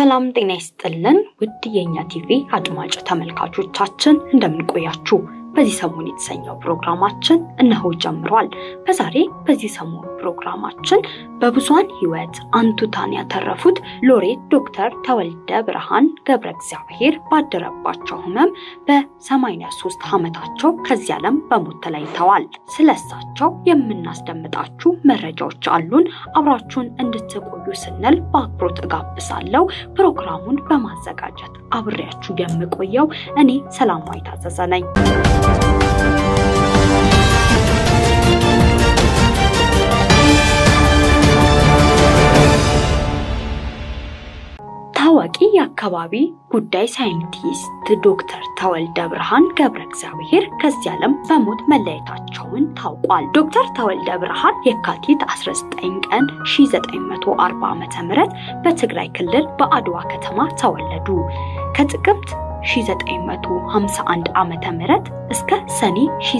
ሰላም ጤና ይስጥልን ውድ የእኛ ቲቪ አድማጭ ተመልካቾቻችን እንደምንቆያችሁ። በዚህ ሰሞን የተሰኘው ፕሮግራማችን እነሆ ጀምሯል። በዛሬ በዚህ ሰሞን ፕሮግራማችን በብዙሃን ሕይወት አንቱታን ያተረፉት ሎሬት ዶክተር ተወልደ ብርሃን ገብረ እግዚአብሔር ባደረባቸው ሕመም በ83 ዓመታቸው ከዚህ ዓለም በሞት ተለይተዋል። ስለሳቸው የምናስደምጣችሁ መረጃዎች አሉን። አብራችሁን እንድትቆዩ ስንል በአክብሮት እጋብዛለሁ። ፕሮግራሙን በማዘጋጀት አብሬያችሁ የምቆየው እኔ ሰላማዊ ታዘዘ ነኝ። ታዋቂ የአካባቢ ጉዳይ ሳይንቲስት ዶክተር ተወልደ ብርሃን ገብረ እግዚአብሔር ከዚህ ዓለም በሞት መለየታቸውን ታውቋል። ዶክተር ተወልደ ብርሃን የካቲት 19 ቀን 1940 ዓ.ም በትግራይ ክልል በአድዋ ከተማ ተወለዱ። ከጥቅምት 1951 ዓመተ ምህረት እስከ ሰኔ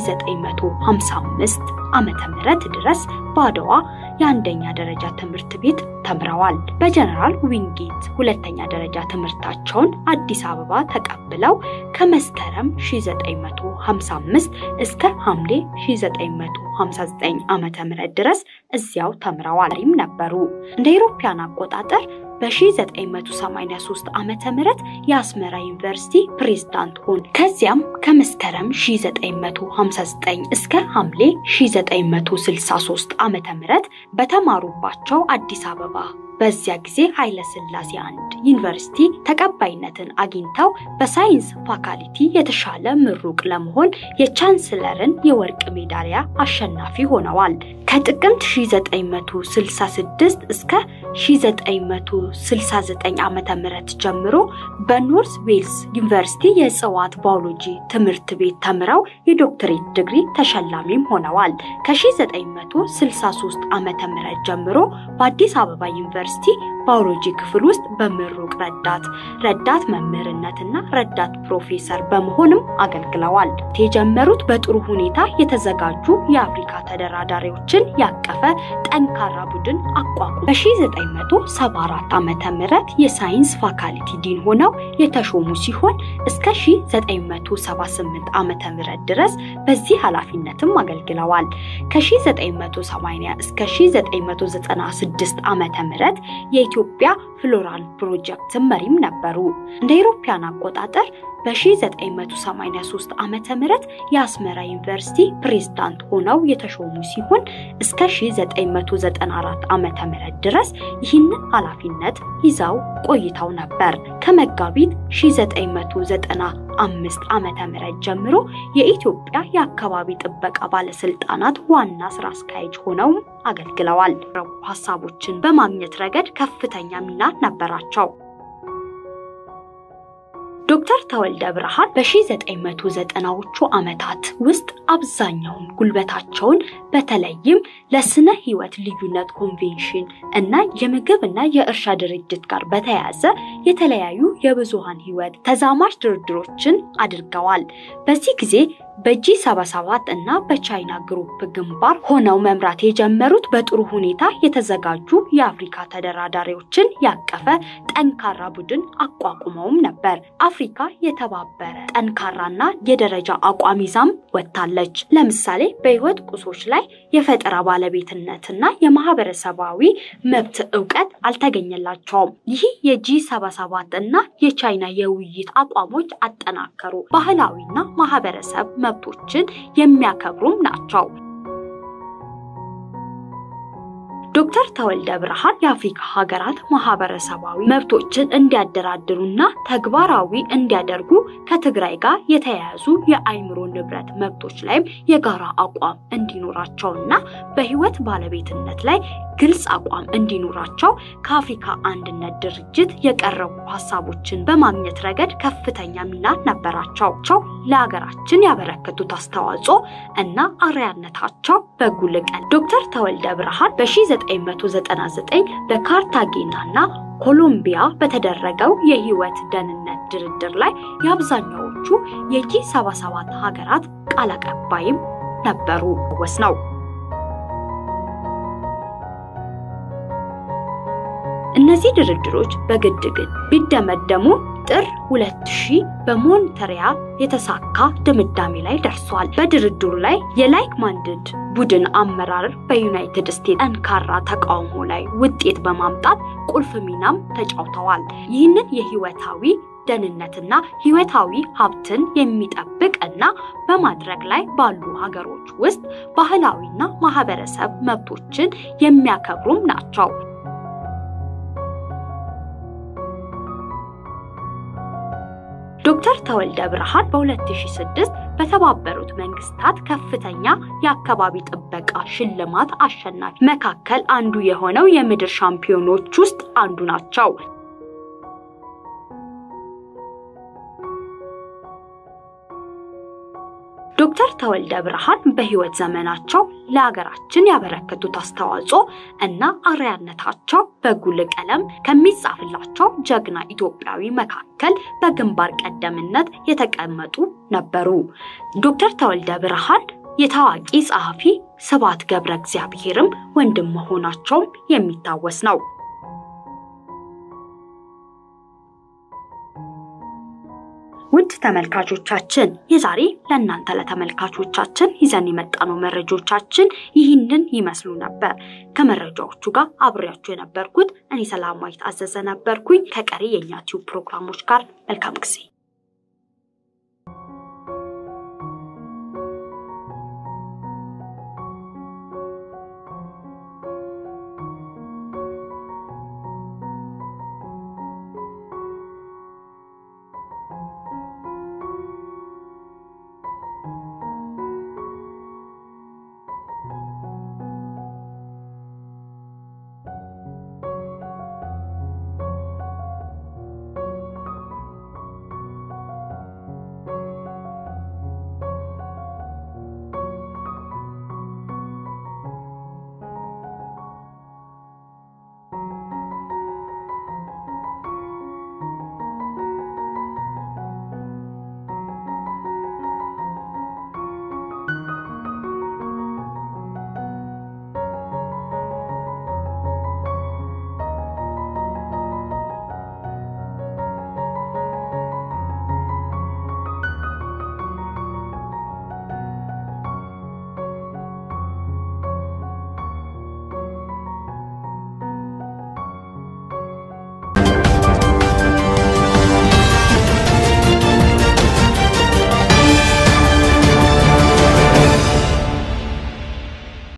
1955 ዓመተ ምህረት ድረስ በአድዋ የአንደኛ ደረጃ ትምህርት ቤት ተምረዋል። በጀነራል ዊንጌት ሁለተኛ ደረጃ ትምህርታቸውን አዲስ አበባ ተቀብለው ከመስከረም 1955 እስከ ሐምሌ 1959 ዓመተ ምህረት ድረስ እዚያው ተምረዋል ነበሩ። እንደ አውሮፓውያን አቆጣጠር በ1983 ዓመተ ምህረት የአስመራ ዩኒቨርሲቲ ፕሬዝዳንት ሆኑ። ከዚያም ከመስከረም 1959 እስከ ሐምሌ 1963 ዓመተ ምህረት በተማሩባቸው አዲስ አበባ በዚያ ጊዜ ኃይለ ሥላሴ አንድ ዩኒቨርሲቲ ተቀባይነትን አግኝተው በሳይንስ ፋካልቲ የተሻለ ምሩቅ ለመሆን የቻንስለርን የወርቅ ሜዳሊያ አሸናፊ ሆነዋል። ከጥቅምት 1966 እስከ 1969 ዓመተ ምህረት ጀምሮ በኖርዝ ዌልስ ዩኒቨርሲቲ የእጽዋት ባዮሎጂ ትምህርት ቤት ተምረው የዶክትሬት ዲግሪ ተሸላሚም ሆነዋል። ከ1963 ዓመተ ምህረት ጀምሮ በአዲስ አበባ ዩኒቨርሲቲ ባዮሎጂ ክፍል ውስጥ በምሩቅ ረዳት ረዳት መምህርነትና ረዳት ፕሮፌሰር በመሆንም አገልግለዋል። የጀመሩት በጥሩ ሁኔታ የተዘጋጁ የአፍሪካ ተደራዳሪዎችን ያቀፈ ጠንካራ ቡድን አቋቁ በ1974 ዓመተ ምህረት የሳይንስ ፋካልቲ ዲን ሆነው የተሾሙ ሲሆን እስከ 1978 ዓመተ ምህረት ድረስ በዚህ ኃላፊነትም አገልግለዋል። ከ1980 እስከ 1996 ዓመተ ምህረት የኢትዮጵያ ፍሎራል ፕሮጀክት መሪም ነበሩ። እንደ አውሮፓውያን አቆጣጠር በ1983 ዓመተ ምህረት የአስመራ ዩኒቨርሲቲ ፕሬዝዳንት ሆነው የተሾሙ ሲሆን እስከ 1994 ዓመተ ምህረት ድረስ ይህንን ኃላፊነት ይዘው ቆይተው ነበር። ከመጋቢት 1995 ዓመተ ምህረት ጀምሮ የኢትዮጵያ የአካባቢ ጥበቃ ባለስልጣናት ዋና ስራ አስኪያጅ ሆነው አገልግለዋል። ሀሳቦችን በማግኘት ረገድ ከፍተኛ ሚና ነበራቸው። ዶክተር ተወልደ ብርሃን በ1990ዎቹ ዓመታት ውስጥ አብዛኛውን ጉልበታቸውን በተለይም ለስነ ህይወት ልዩነት ኮንቬንሽን እና የምግብ እና የእርሻ ድርጅት ጋር በተያያዘ የተለያዩ የብዙሃን ህይወት ተዛማጅ ድርድሮችን አድርገዋል። በዚህ ጊዜ በጂ 77 እና በቻይና ግሩፕ ግንባር ሆነው መምራት የጀመሩት በጥሩ ሁኔታ የተዘጋጁ የአፍሪካ ተደራዳሪዎችን ያቀፈ ጠንካራ ቡድን አቋቁመውም ነበር። አፍሪካ የተባበረ ጠንካራና የደረጃ አቋም ይዛም ወጥታለች። ለምሳሌ በህይወት ቁሶች ላይ የፈጠራ ባለቤትነትና የማህበረሰባዊ መብት እውቀት አልተገኘላቸውም። ይህ የጂ 77 እና የቻይና የውይይት አቋሞች አጠናከሩ። ባህላዊና ማህበረሰብ መብቶችን የሚያከብሩም ናቸው። ዶክተር ተወልደ ብርሃን የአፍሪካ ሀገራት ማህበረሰባዊ መብቶችን እንዲያደራድሩና ተግባራዊ እንዲያደርጉ ከትግራይ ጋር የተያያዙ የአይምሮ ንብረት መብቶች ላይም የጋራ አቋም እንዲኖራቸውና በህይወት ባለቤትነት ላይ ግልጽ አቋም እንዲኖራቸው ከአፍሪካ አንድነት ድርጅት የቀረቡ ሀሳቦችን በማግኘት ረገድ ከፍተኛ ሚና ነበራቸው። ለሀገራችን ያበረከቱት አስተዋጽኦ እና አርያነታቸው በጉልህ ቀን ዶክተር ተወልደ ብርሃን በ1999 በካርታጌና እና ኮሎምቢያ በተደረገው የህይወት ደህንነት ድርድር ላይ የአብዛኛዎቹ የጂ 77 ሀገራት ቃል አቀባይም ነበሩ ወስ ነው። እነዚህ ድርድሮች በግድግድ ቢደመደሙ ጥር 2000 በሞንትሪያል የተሳካ ድምዳሜ ላይ ደርሷል። በድርድሩ ላይ የላይክ ማንድድ ቡድን አመራር በዩናይትድ ስቴትስ ጠንካራ ተቃውሞ ላይ ውጤት በማምጣት ቁልፍ ሚናም ተጫውተዋል። ይህንን የህይወታዊ ደህንነትና ህይወታዊ ሀብትን የሚጠብቅ እና በማድረግ ላይ ባሉ ሀገሮች ውስጥ ባህላዊና ማህበረሰብ መብቶችን የሚያከብሩም ናቸው። ዶክተር ተወልደ ብርሃን በ2006 በተባበሩት መንግስታት ከፍተኛ የአካባቢ ጥበቃ ሽልማት አሸናፊ መካከል አንዱ የሆነው የምድር ሻምፒዮኖች ውስጥ አንዱ ናቸው። ዶክተር ተወልደ ብርሃን በህይወት ዘመናቸው ለሀገራችን ያበረከቱት አስተዋጽኦ እና አርአያነታቸው በጉልህ ቀለም ከሚጻፍላቸው ጀግና ኢትዮጵያዊ መካከል በግንባር ቀደምትነት የተቀመጡ ነበሩ። ዶክተር ተወልደ ብርሃን የታዋቂ ጸሐፊ ስብሐት ገብረ እግዚአብሔርም ወንድም መሆናቸውም የሚታወስ ነው። ውድ ተመልካቾቻችን የዛሬ ለእናንተ ለተመልካቾቻችን ይዘን የመጣነው መረጃዎቻችን ይህንን ይመስሉ ነበር። ከመረጃዎቹ ጋር አብሬያችሁ የነበርኩት እኔ ሰላማዊት አዘዘ ነበርኩኝ። ከቀሪ የእኛ ቲዩብ ፕሮግራሞች ጋር መልካም ጊዜ